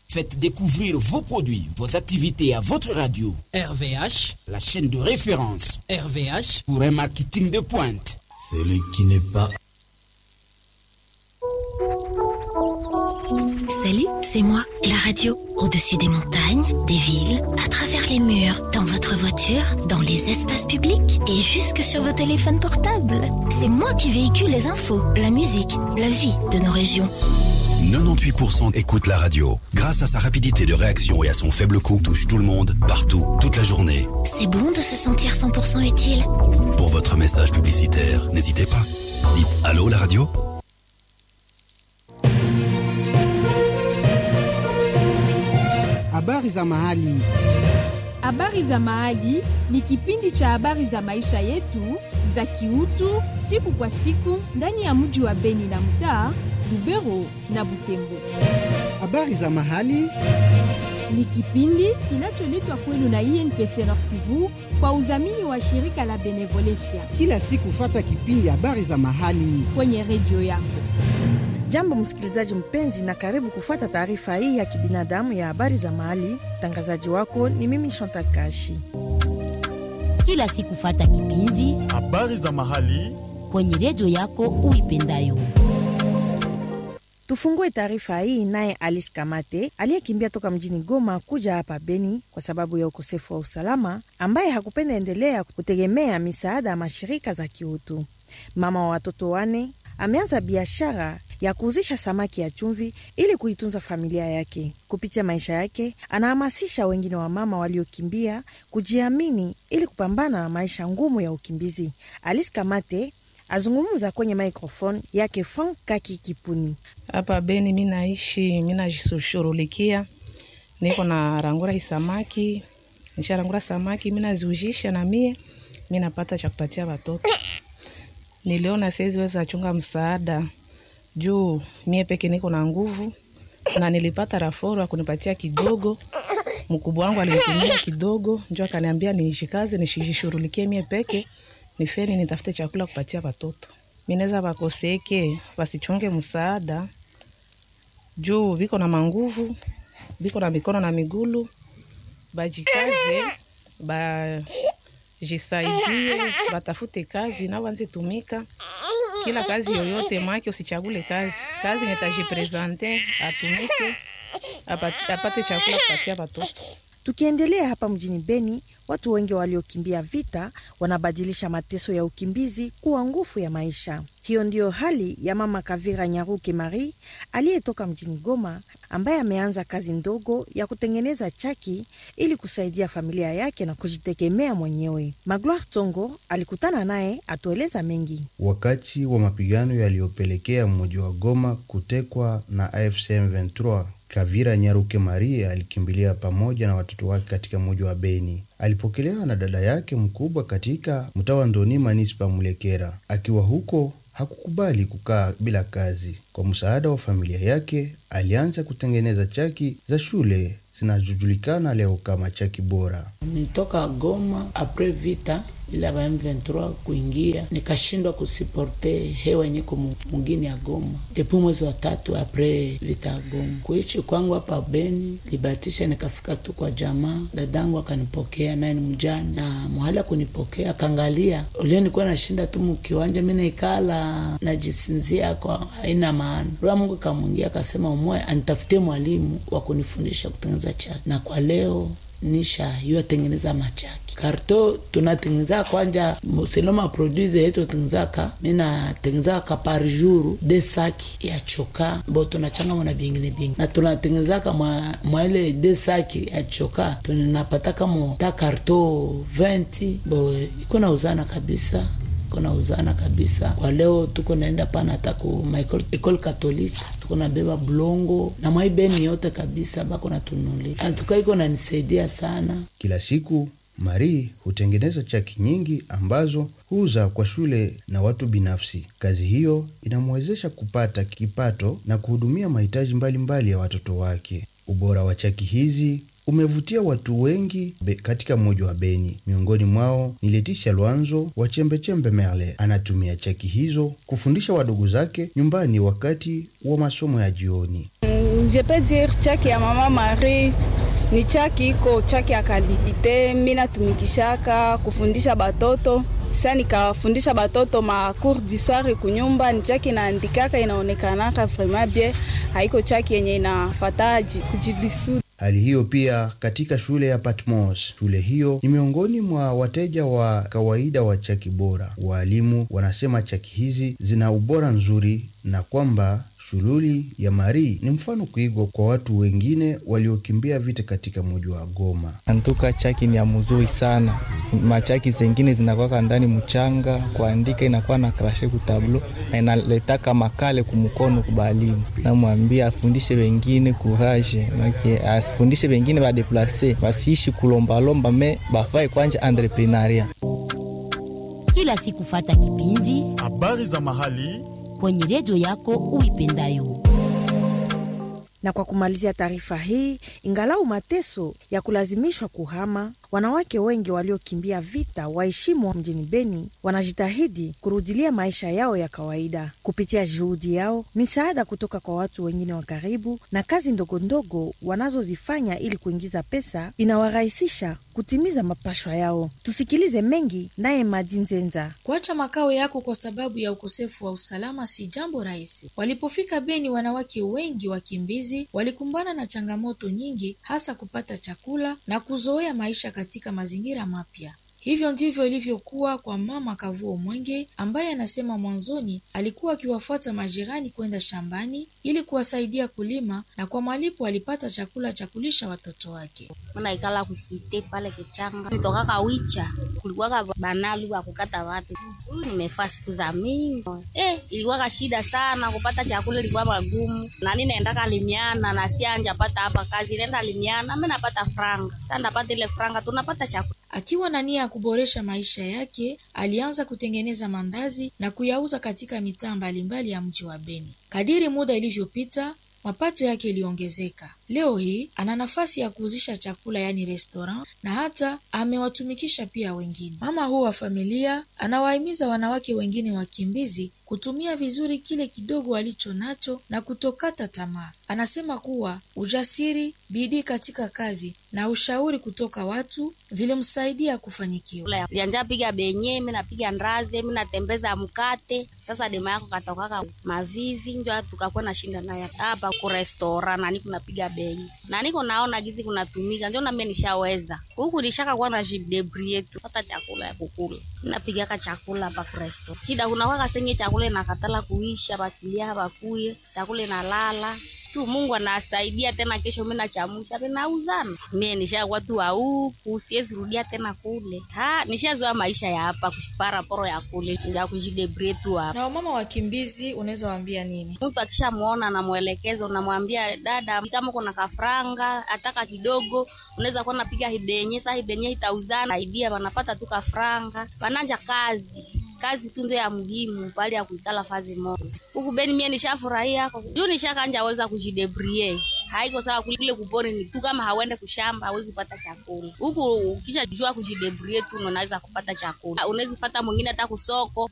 Faites découvrir vos produits, vos activités à votre radio. RVH, la chaîne de référence RVH, pour un marketing de pointe. Celui qui n'est pas Salut, c'est moi, la radio. Au-dessus des montagnes, des villes, à travers les murs, dans votre voiture, dans les espaces publics et jusque sur vos téléphones portables. C'est moi qui véhicule les infos, la musique, la vie de nos régions. 98% écoute la radio. Grâce à sa rapidité de réaction et à son faible coût, touche tout le monde, partout, toute la journée. C'est bon de se sentir 100% utile. Pour votre message publicitaire, n'hésitez pas. Dites Allô la radio Habari za mahali. Habari za mahali ni kipindi cha habari za maisha yetu za kiutu siku kwa siku ndani ya mji wa Beni na mtaa Lubero na Butembo. Habari za mahali ni kipindi kinacholetwa kwenu na INPC Nord Kivu kwa udhamini wa shirika la Benevolencia. Kila siku fata kipindi habari za mahali kwenye redio yako. Jambo msikilizaji mpenzi, na karibu kufuata taarifa hii ya kibinadamu ya habari za mahali. Mtangazaji wako ni mimi Chantal Kashi. Kila siku fata kipindi habari za mahali kwenye redio yako uipendayo. Tufungue taarifa hii naye Alice Kamate aliyekimbia toka mjini Goma kuja hapa Beni kwa sababu ya ukosefu wa usalama, ambaye hakupenda endelea kutegemea misaada ya mashirika za kiutu. Mama wa watoto wane ameanza biashara ya kuuzisha samaki ya chumvi ili kuitunza familia yake. Kupitia maisha yake, anahamasisha wengine wa mama waliokimbia kujiamini ili kupambana na maisha ngumu ya ukimbizi. Alice Kamate azungumza kwenye microphone yake Frank Kaki Kipuni. Hapa Beni mi naishi, mi najishughulikia, niko na rangura isamaki, nisharangura samaki mi naziujisha na mie mi napata cha kupatia watoto. Niliona siwezi weza chunga msaada juu mie peke niko na nguvu, na nilipata raforo ya kunipatia kidogo. Mkubwa wangu alinitumia kidogo, njo akaniambia nishikaze, nishishughulikie mie peke nifeni nitafute chakula kupatia watoto. Minaweza wakoseke wasichunge msaada juu viko na manguvu, viko na mikono na migulu, bajikaze bajisaidie, batafute kazi na wanze tumika kila kazi yoyote, make usichagule kazi kazi nitajipresente atumike apate chakula kupatia watoto. Tukiendelea hapa mjini Beni, watu wengi waliokimbia vita wanabadilisha mateso ya ukimbizi kuwa nguvu ya maisha. Hiyo ndiyo hali ya mama Kavira Nyaruke Marie aliyetoka mjini Goma, ambaye ameanza kazi ndogo ya kutengeneza chaki ili kusaidia familia yake na kujitegemea mwenyewe. Magloire Tongo alikutana naye atueleza mengi. Wakati wa mapigano yaliyopelekea mji wa Goma kutekwa na AFC M23 Kavira Nyaruke Maria alikimbilia pamoja na watoto wake katika mji wa Beni. Alipokelewa na dada yake mkubwa katika mtaa wa Ndoni, manispa Mulekera. Akiwa huko hakukubali kukaa bila kazi. Kwa msaada wa familia yake, alianza kutengeneza chaki za shule zinazojulikana leo kama chaki bora. Nitoka Goma apres vita bila ba M23 kuingia, nikashindwa kusiporte hewa yenye mungini ya Goma depuis mwezi wa tatu apres vita ya Goma. Kuishi kwangu hapa Beni libatisha, nikafika tu kwa jamaa, dadangu akanipokea, naye ni mjane na mwahala kunipokea, akaangalia ule nilikuwa nashinda tu mkiwanja, mimi naikala najisinzia kwa haina maana. Roho Mungu kamwingia akasema, umwe anitafutie mwalimu wa kunifundisha kutengeneza chaki, na kwa leo nisha hiyo tengeneza machaki karto tunatengeneza kwanja seloma produise yetu tengenezaka mina tengenezaka par jour de saki ya choka bo tunachanga mwana bingine bingi na tunatengenezaka mwa, mwa ile de saki ya choka tunapataka mo ta karto 20 bo iko na uzana kabisa iko na uzana kabisa kwa leo tuko naenda pana hata ku ekole katolike tuko nabeba blongo na mwaibeni yote kabisa bako natunuli antuka iko nanisaidia sana Kila siku Marie hutengeneza chaki nyingi ambazo huuza kwa shule na watu binafsi. Kazi hiyo inamwezesha kupata kipato na kuhudumia mahitaji mbalimbali ya watoto wake. Ubora wa chaki hizi umevutia watu wengi be, katika mji wa Beni. Miongoni mwao ni Letisha Lwanzo wa Chembechembe Merle. Anatumia chaki hizo kufundisha wadogo zake nyumbani wakati wa masomo ya jioni. je peux dire chaki ya mama Marie ni chaki iko chaki ya kalite, mimi natumikishaka kufundisha batoto sasa nikafundisha batoto ma cours d'histoire kunyumba, ni chaki naandikaka inaonekanaka vraiment bien, haiko chaki yenye inafataji kujidisudi. Hali hiyo pia katika shule ya Patmos. Shule hiyo ni miongoni mwa wateja wa kawaida wa chaki bora. Waalimu wanasema chaki hizi zina ubora nzuri na kwamba Shululi ya Mari ni mfano kuigwa kwa watu wengine waliokimbia vita katika mji wa Goma. Antuka chaki ni ya mzuri sana. Machaki zengine zinakwaka ndani mchanga, kuandika inakuwa na krashe kutablo na inaletaka makale kumkono kubalimu. Namwambia afundishe wengine courage, make afundishe wengine badeplase, basiishi kulombalomba me bafae kwanja entrepreneuria. Kila siku fata kipindi habari za mahali kwenye redio yako uipendayo. Na kwa kumalizia taarifa hii, ingalau mateso ya kulazimishwa kuhama, wanawake wengi waliokimbia vita waheshimu mjini Beni wanajitahidi kurudilia maisha yao ya kawaida kupitia juhudi yao, misaada kutoka kwa watu wengine wa karibu na kazi ndogondogo wanazozifanya ili kuingiza pesa, inawarahisisha kutimiza mapashwa yao. Tusikilize mengi naye Madinzenza. Kuacha makao yako kwa sababu ya ukosefu wa usalama si jambo rahisi. Walipofika Beni, wanawake wengi wakimbizi walikumbana na changamoto nyingi, hasa kupata chakula na kuzoea maisha katika mazingira mapya. Hivyo ndivyo ilivyokuwa kwa mama Kavuo Mwenge ambaye anasema mwanzoni alikuwa akiwafuata majirani kwenda shambani ili kuwasaidia kulima na kwa malipo alipata chakula cha kulisha watoto wake. Naikala kusite pale kichanga nitokaka wicha kulikuwaka banalu wa kukata watu. Nimefaa siku za mingi eh, ilikuwaka shida sana kupata chakula, ilikuwa magumu. Nani naendaka limiana na sianja pata hapa kazi, nenda limiana, mimi napata franga. Sasa napata ile franga, tunapata chakula Akiwa na nia ya kuboresha maisha yake, alianza kutengeneza mandazi na kuyauza katika mitaa mbalimbali ya mji wa Beni. Kadiri muda ilivyopita, mapato yake iliongezeka. Leo hii ana nafasi ya kuuzisha chakula, yaani restaurant, na hata amewatumikisha pia wengine. Mama huu wa familia anawahimiza wanawake wengine wakimbizi kutumia vizuri kile kidogo walicho nacho na kutokata tamaa. Anasema kuwa ujasiri, bidii katika kazi na ushauri kutoka watu vilimsaidia kufanikiwa. lianja piga benye, mi napiga ndazi, mi natembeza mkate. Sasa dema yako katokaka mavivi, njo tukakuwa na shinda naye hapa kurestora nani kunapiga benye na niko naona gizi kunatumika, njo nami nishaweza huku nishaka kuwa na jidebrie tu pata chakula ya kukula, napigaka chakula hapa kuresto. Shida kunakwaka senye chakula inakatala kuisha, bakilia bakuye chakula inalala tu Mungu anasaidia tena, kesho mimi nachamusha tena uzana. Mimi nishakuwa tu huku, siwezi rudia tena kule. Ha, nishazoea maisha ya hapa kushipara poro ya kule ya kujidebre tu hapa. Na wamama wakimbizi unaweza waambia nini? Mtu akishamuona namwelekeza, unamwambia dada, kama kuna kafranga ataka kidogo, unaweza kuwa napiga hibenye, sasa hibenye itauzana, idea wanapata tu kafranga, wananja kazi kazi tu ndio ya muhimu pale ya kuitala fazi moja huku Beni. Mie nishafurahia juu nishakanja weza kujidebrie, haiko sawa kule kupori ni tu, kama hauende kushamba hawezi pata chakula huku. Ukisha jua kujidebrie tu unaweza kupata chakula, unaweza fata mwingine hata kusoko